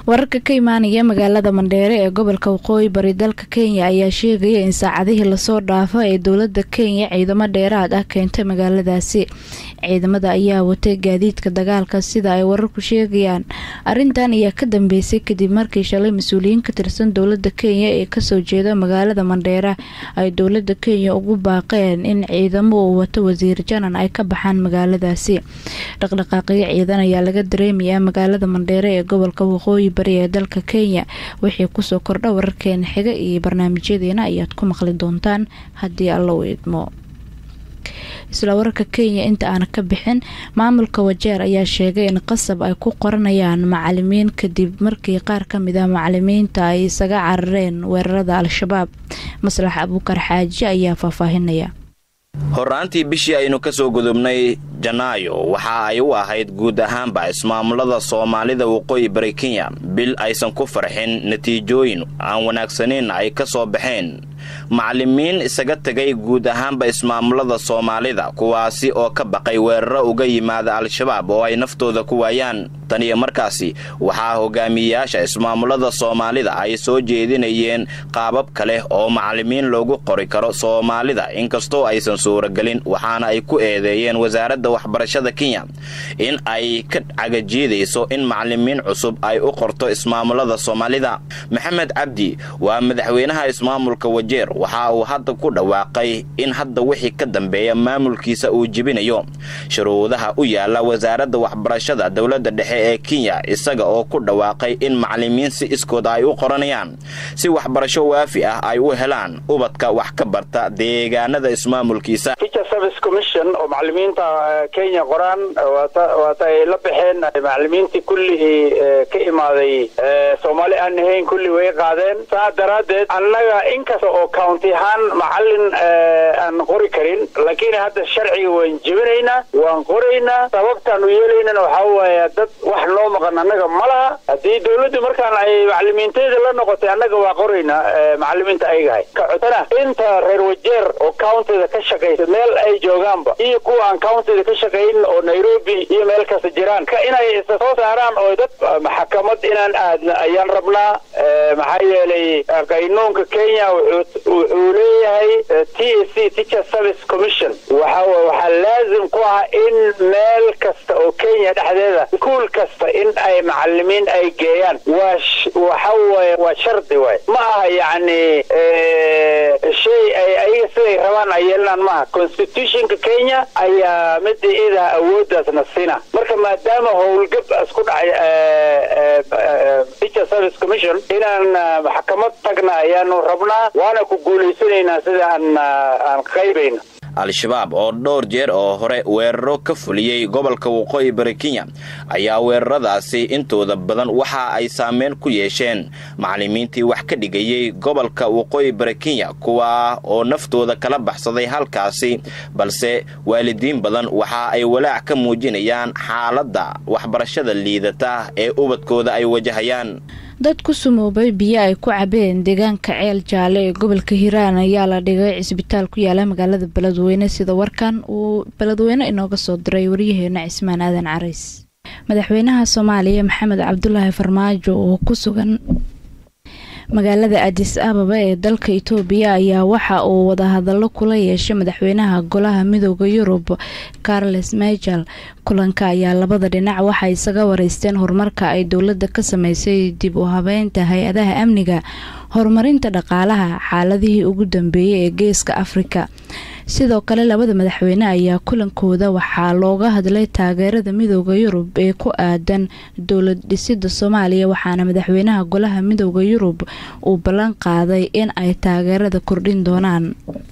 wararka ka imaanaya magaalada mandheere ee gobolka waqooyi bari dalka kenya ayaa sheegaya in saacadihii lasoo dhaafo ee dowlada kenya ciidamo dheeraad ah keentay magaaladaasi ciidamada ayaa watay gaadiidka dagaalka sida ay wararku sheegayaan arintan ayaa ka dambeysay kadib markii shalay mas-uuliyiin ka tirsan dowlada kenya ee kasoo jeeda magaalada mandheera ay dowlada kenya ugu baaqeen in ciidamo uu wato wasiir janan ay ka baxaan magaaladaasi dhaqdhaqaaqyo ciidan ayaa laga dareemayaa magaalada mandheere ee gobolka waqooyi bari ee dalka kenya wixii kusoo kordha wararkeena xiga iyo barnaamijyadeena ayaad ku maqli doontaan haddii alla u idmo isla wararka kenya inta aan ka bixin maamulka wajeer ayaa sheegay in qasab ay ku qoranayaan macalimiin kadib markii qaar ka mid ah macalimiinta ay isaga carareen weerarada al-shabaab maslax abuukar xaaji ayaa faahfaahinaya horraantii bishii aynu ka soo gudubnay janaayo waxa ay u ahayd guud ahaanba ismaamulada soomaalida waqooyi bari kenya bil aysan ku farxin natiijooyin aan wanaagsanayn ay ka soo baxeen macalimiin isaga tegay guud ahaanba ismaamulada soomaalida kuwaasi oo ka baqay weeraro uga yimaada al-shabaab oo ay naftooda ku waayaan tan iyo markaasi waxaa hogaamiyeyaasha ismaamulada soomaalida ay soo jeedinayeen qaabab kale oo macalimiin loogu qori karo soomaalida inkastoo aysan suuragelin waxaana ay ku eedeeyeen wasaaradda waxbarashada kenya in ay ka cagajiidayso in macalimiin cusub ay u qorto ismaamulada soomaalida maxamed cabdi waa madaxweynaha ismaamulka wajeer waxa uu hadda ku dhawaaqay in hadda wixii ka dambeeya maamulkiisa uu jebinayo shuruudaha u yaala wasaaradda waxbarashada dowladda dhexe ee kenya isaga oo ku dhawaaqay in macalimiin si iskood ay u qoranayaan si waxbarasho waafi ah ay u helaan ubadka wax ka barta deegaanada ismaamulkiisa oo macalimiinta kenya qoraan waata ay la baxeen macalimiintii kullihii ka imaaday soomaali aan ahayn kulli way qaadeen saa daraaddeed annaga inkasta oo county ahaan macalin aan qori karin laakiin hadda sharciga waan jebinaynaa waan qoraynaa sababtaan u yeelaynana waxaa waaya dad wax noo maqan annaga ma laha haddii dawladdu markaan ay macalimiinteeda la noqotay annaga waa qoraynaa macalimiinta aygahay ka codana inta reer wajeer oo countyda ka shaqaysa meel ay joogaanba iyo kuwa aan countyda ka shaqayn oo nairobi iyo meel kasta jiraan ka inay isa soo saaraan oo dad maxkamad inaan aadna ayaan rabnaa maxaa yeelay qaynuunka kenya wuxuu leeyahay t c teacher service commission waxa waxaa laazim ku ah in meel kasta oo kenya dhexdeeda iskuol kasta in ay macalimiin ay geeyaan waa waxa waye waa shardi waay ma aha yacni shay ay ayaga siday rabaan ay yeelanaan maaha constitutionka kenya ayaa mida idaa awooddaasna sina marka maadaama howlgab isku dhacay teacher service commission inaan maxkamad tagna ayaanu rabnaa waana ku guulaysanaynaa sida aan aan qaybayna al-shabaab oo dhowr jeer oo hore weeraro ka fuliyey gobolka waqooyi bari kenya ayaa weeraradaasi intooda badan waxa ay saameyn ku yeesheen macalimiintii wax ka dhigayey gobolka waqooyi bari kenya kuwa oo naftooda kala baxsaday halkaasi balse waalidiin badan waxa ay walaac ka muujinayaan xaaladda waxbarashada liidata ee ubadkooda ay wajahayaan dad ku sumoobay biyo ay ku cabeen deegaanka ceel jaalle ee gobolka hiiraan ayaa la dhigay cisbitaal ku yaala magaalada beledweyne sida warkan uu beledweyne inooga soo diray waryaheena cismaan aadan carays madaxweynaha soomaaliya maxamed cabdulaahi farmaajo oo ku sugan magaalada adis ababa ee dalka itoobiya ayaa waxa uu wadahadallo kula yeeshay madaxweynaha golaha midooda yurub carles mejal kulanka ayaa labada dhinac waxay isaga wareysteen horumarka ay dowladda ka sameysay dib u habeynta hay-adaha amniga horumarinta dhaqaalaha xaaladihii ugu dambeeyay ee geeska afrika sidoo kale labada madaxweyne ayaa kulankooda waxaa looga hadlay taageerada midooda yurub ee ku aadan dowlad dhisida soomaaliya waxaana madaxweynaha golaha midooda yurub uu ballan qaaday in ay taageerada kordhin doonaan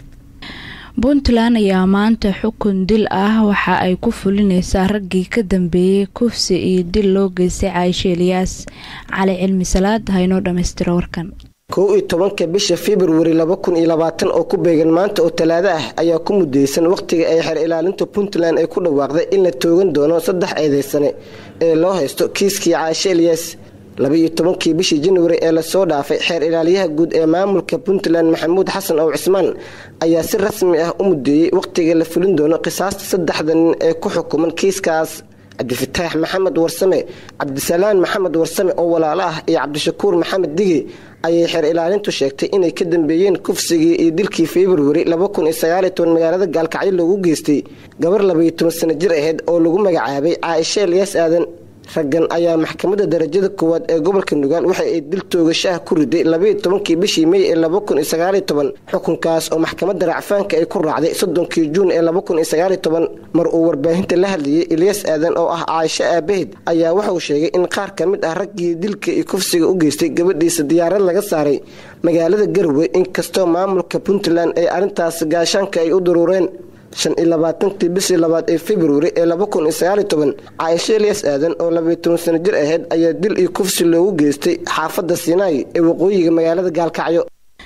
puntland ayaa maanta xukun dil ah waxa ay ku fulineysaa raggii ka dambeeyey kufsi iyo dil loo geystay caaisho eliyaas cali cilmi salaad haynoo dhammaystiro warkan kow iyo tobanka bisha februari laba kun iyo labaatan oo ku beegan maanta oo talaado ah ayaa ku mudaysan wakhtiga ay xeer ilaalinta puntland ay ku dhawaaqday in la toogan doono saddex eedeysane ee loo haysto kiiskii caashe eliyas labaiyo tobankii bishii januari ee lasoo dhaafay xeer ilaaliyaha guud ee maamulka puntland maxamuud xasan ow cismaan ayaa si rasmi ah u mudeeyey wakhtiga la fulin doono qisaasta saddexda nin ee ku xukuman kiiskaas cabdifataax maxamed warsame cabdisalaan maxamed warsame oo walaalo ah iyo cabdishakuur maxamed dige ayay xeer ilaalintu sheegtay inay ka dambeeyeen kufsigii iyo dilkii februari magaalada gaalkacyo loogu geystay gabar labaiyo toban sano jir aheyd oo lagu magacaabay caaisha elyaas aadan raggan ayaa maxkamadda darajada koowaad ee gobolka nugaal waxa ay dil toogashaha ku riday labaiyo tobankii bishii mey ee laba kun iyo sagaaliyo toban xukunkaas oo maxkamadda racfaanka ay ku raacday soddonkii juun ee laba kun iyo sagaaliyo toban mar uu warbaahinta la hadlayay ilyas aadan oo ah caaisho aabahed ayaa waxauu sheegay in qaar ka mid ah raggii dilka iyo kufsiga u geystay gabadhiisa diyaarad laga saaray magaalada garowe inkastoo maamulka puntland ay arrintaas gaashaanka ay u daruureen shan iyo labaatankii bishii labaad ee februari ee laba kun iyo sagaaliyo toban caaisho eliyas aadan oo labaiyo toban sano jir aheyd ayaa dil iyo kufsi loogu geystay xaafadda sinai ee waqooyiga magaalada gaalkacyo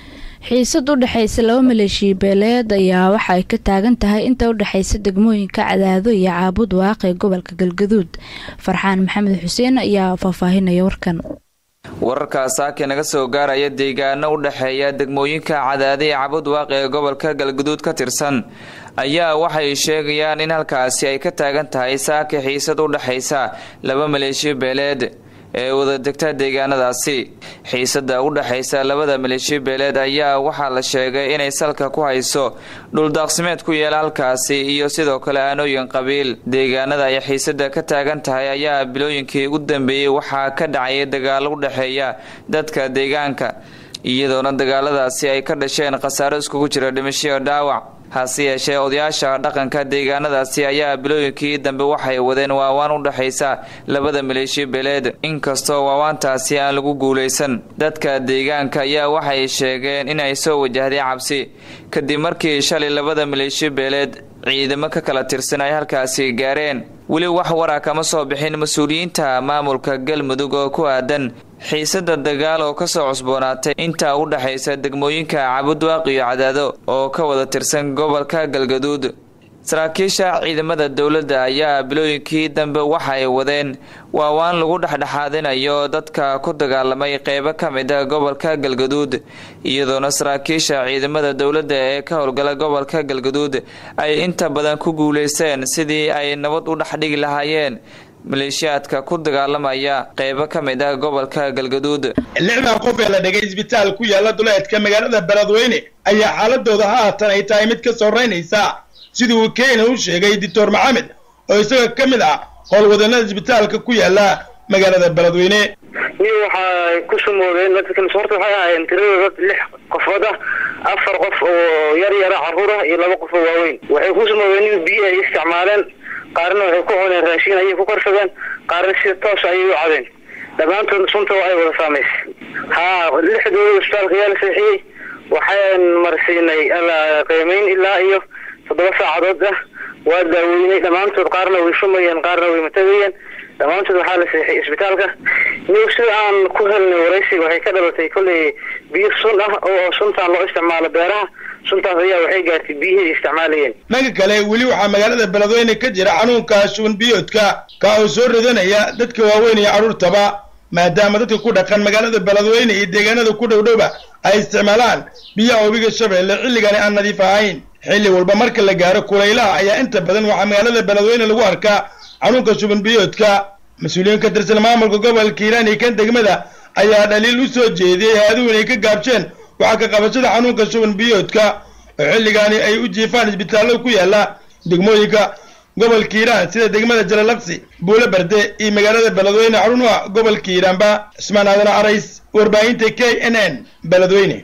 xiisad u dhexaysa laba maleeshiya beeleed ayaa waxa ay ka taagan tahay inta u dhexaysa degmooyinka cadaado iyo caabud waaq ee gobolka galgaduud farxaan maxamed xuseen ayaa faahfaahinaya warkan wararkaas saake naga soo gaaraya deegaano u dhexeeya degmooyinka cadaada ee cabud waaq ee gobolka galgaduud ka tirsan ayaa waxay sheegayaan in halkaasi ay ka taagan tahay saake xiisad u dhexaysa laba maleeshiyo beeleed ee wada degta deegaanadaasi xiisada u dhexaysa labada maleeshiyo beeleed ayaa waxaa la sheegay inay salka ku hayso dhuldaaqsimeed ku yeela halkaasi iyo sidoo kale aanooyin qabiil deegaanada ay xiisada ka taagan tahay ayaa bilooyinkii u dambeeyey waxaa ka dhacayay dagaalo u dhexeeya dadka deegaanka iyadoona dagaaladaasi ay ka dhasheen khasaaro iskugu jira dhimashiyo dhaawac hase yeeshee odayaasha dhaqanka deegaanadaasi ayaa bilooyinkii dambe waxay wadeen waawaan u dhexaysa labada maleeshiyo beeleed inkastoo waawaantaasi aan lagu guulaysan dadka deegaanka ayaa waxay sheegeen inay soo wajahday cabsi kadib markii shalay labada maleeshiyo beeleed ciidamo ka kala tirsan ay halkaasi gaareen weli wax wara kama soo bixin mas-uuliyiinta maamulka galmudug oo ku aadan xiisada dagaal oo kasoo cusboonaatay intaa u dhexaysa degmooyinka cabudwaaq iyo cadaado oo ka wada tirsan gobolka galgaduud saraakiisha ciidamada dowladda ayaa bilooyinkii dambe waxay wadeen waawaan lagu dhexdhexaadinayo dadka ku dagaalamay qeybo ka mid a gobolka galgaduud iyadoona saraakiisha ciidamada dowladda ee ka howlgala gobolka galgaduud ay inta badan ku guuleysteen sidii ay nabad u dhexdhigi lahaayeen maleeshiyaadka ku dagaalamaya qeybo ka mid ah gobolka galgaduud lixdan qof ee la dhigay isbitaal ku yaala duleedka magaalada beledweyne ayaa xaaladooda haatan ay tahay mid ka soreynaysa sidii uu kenya u sheegay doctor maxamed oo isaga ka mid ah howlwadanada isbitaalka ku yaala magaalada beledweyne niyo waxay ku sumoodeen dadkan horta waxay ahaayeen tiradooda dad lix qofood ah afar qof oo yar yara carruur ah iyo laba qof oo waaweyn waxay ku sumoodeen in biyo ay isticmaaleen qaarna waxay ku cuneen raashin ayay ku karsadeen qaarna sida toos ayay u cadeen dhammaantood sunta ay wada saamaysay haa lixdooda isbitaalka ayaa la seexiyey waxaan marsiinay qiimeyn ilaa iyo toddoba saacadood ah waa daaweynay dhammaantood qaarna way shumayeen qaarna way matagayeen dhammaantood waxaa la seexiyay isbitaalka niw sida aan ku helnay waraysiga waxay ka dhalatay kolley biyo sun ah oo suntaan loo isticmaalo beeraha suntaas ayaa waxay gaartay biyihii ay isticmaalayeen dhanka kale weli waxaa magaalada beledweyne ka jira xanuunka shuban biyoodka ka oo soo ridanaya dadka waaweyn iyo carruurtaba maadaama dadka ku dhaqan magaalada beledweyne iyo deegaanada ku dhowdhowba ay isticmaalaan biyaha webiga shabeelle xilligani aan nadiif ahayn xilli walba marka la gaaro kulaylaha ayaa inta badan waxaa magaalada beledweyne lagu arkaa xanuunka shuban biyoodka mas-uuliyiin ka tirsan maamulka gobolka hiiraan iyo kan degmada ayaa dhaliil u soo jeediyey hay-aduhu inay ka gaabjeen waxaa ka qabashada xanuunka shuban biyoodka oo xilligaani ay u jiifaan isbitaalada ku yaala degmooyinka gobolka hiiraan sida degmada jalalaqsi buule berde iyo magaalada beledweyne xarunuha gobolka hiiraanba cismaan aadan carays warbaahinta k n n beledweyne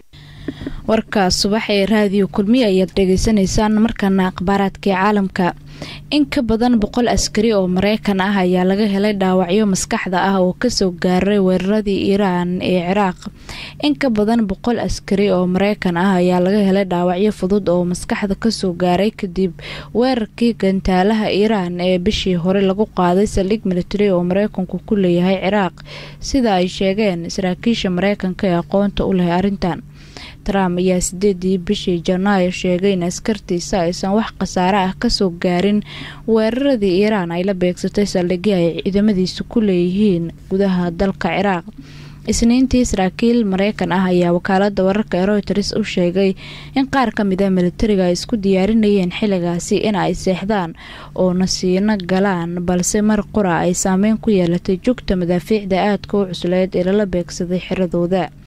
warkaas subax ee raadiyo kulmiye ayaad dhegeysanaysaan markana akhbaaraadkii caalamka in ka badan boqol askari oo mareykan ah ayaa laga helay dhaawacyo maskaxda ah oo kasoo gaaray weeraradii iiraan ee ciraaq in ka badan boqol askari oo mareykan ah ayaa laga helay dhaawacyo fudud oo maskaxda kasoo gaaray kadib weerarkii gantaalaha iiraan ee bishii hore lagu qaaday saldhig military oo mareykanku ku leeyahay ciraaq sida ay sheegeen saraakiisha mareykanka ee aqoonta u leh arrintan trump ayaa sideedii bishii janaayo sheegay in askartiisa aysan wax khasaare ah kasoo gaarin weeraradii iiraan ay la beegsatay saldhigii ay ciidamadiisu ku leeyihiin gudaha dalka ciraaq isniintii saraakiil mareykan ah ayaa wakaalada wararka ee royters u sheegay in qaar ka mid a militariga ay isku diyaarinayeen xilligaasi in ay seexdaan oo nasiino galaan balse mar qura ay saameyn ku yeelatay jugta madaafiicda aadka u cusleed ee lala beegsaday xiradooda